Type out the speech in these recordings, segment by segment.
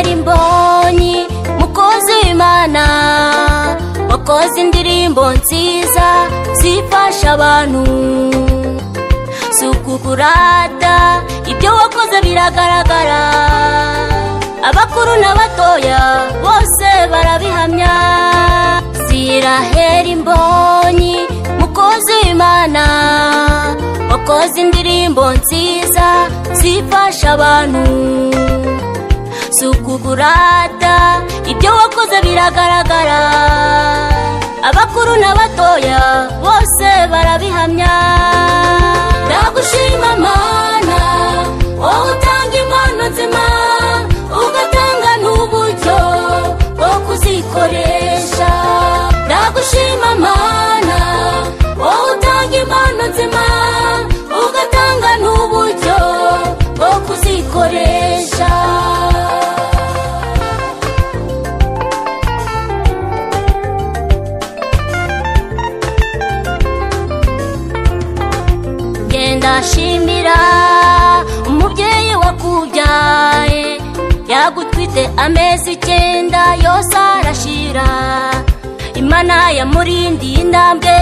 mbonyi mukozi w'imana wakoze indirimbo nziza zifasha abantu si ukukurata ibyo wakoze biragaragara abakuru n'abatoya bose barabihamya zirahera imbonyi mukozi w'imana wakoze indirimbo nziza zifasha abantu si ukukurata ibyo wakoze biragaragara abakuru n'abatoya bose barabihamya ndagushima mana wowe utanga impano nzima ugatanga n'uburyo bwo kuzikoresha ndagushima mana wowe utanga impano nzima ugatanga n'uburyo bwo kuzikoresha genda shimira umubyeyi wakubyaye yagutwite amezi icyenda yose arashira imana yamurindiye intambwe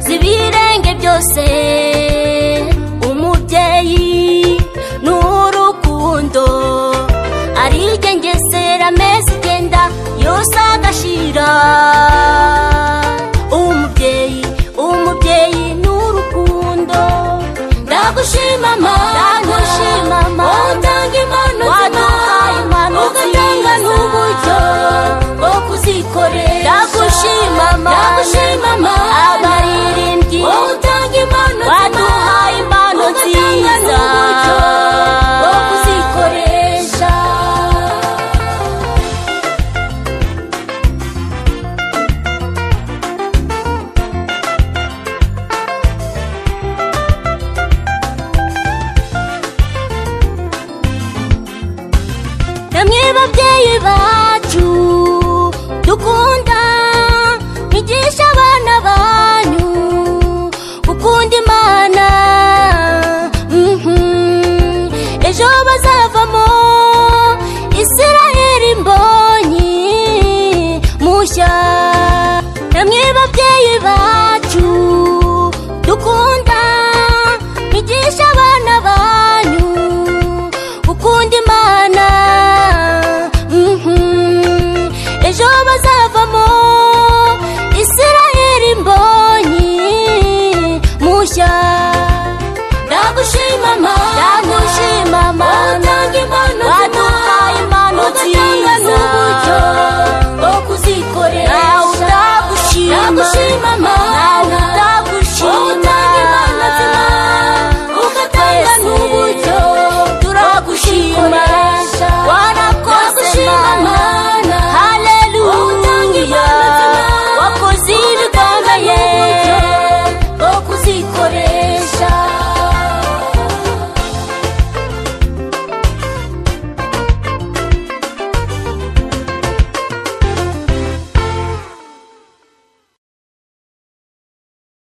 z'ibirenge byose umubyeyi ni urukundo arigengesera amezi icyenda yose agashira umubyeyi umubyeyi ni urukundo ndagushima ndagushima wowe utanga impano nzima ugatanga n'uburyo bwo kuzikoresha ndagushima ndagushima abaririmbyi wowe utanga impano nzima waduhaye impano nziza n'uburyo bwo kuzikoresha namwe babyeyi bacu dukunda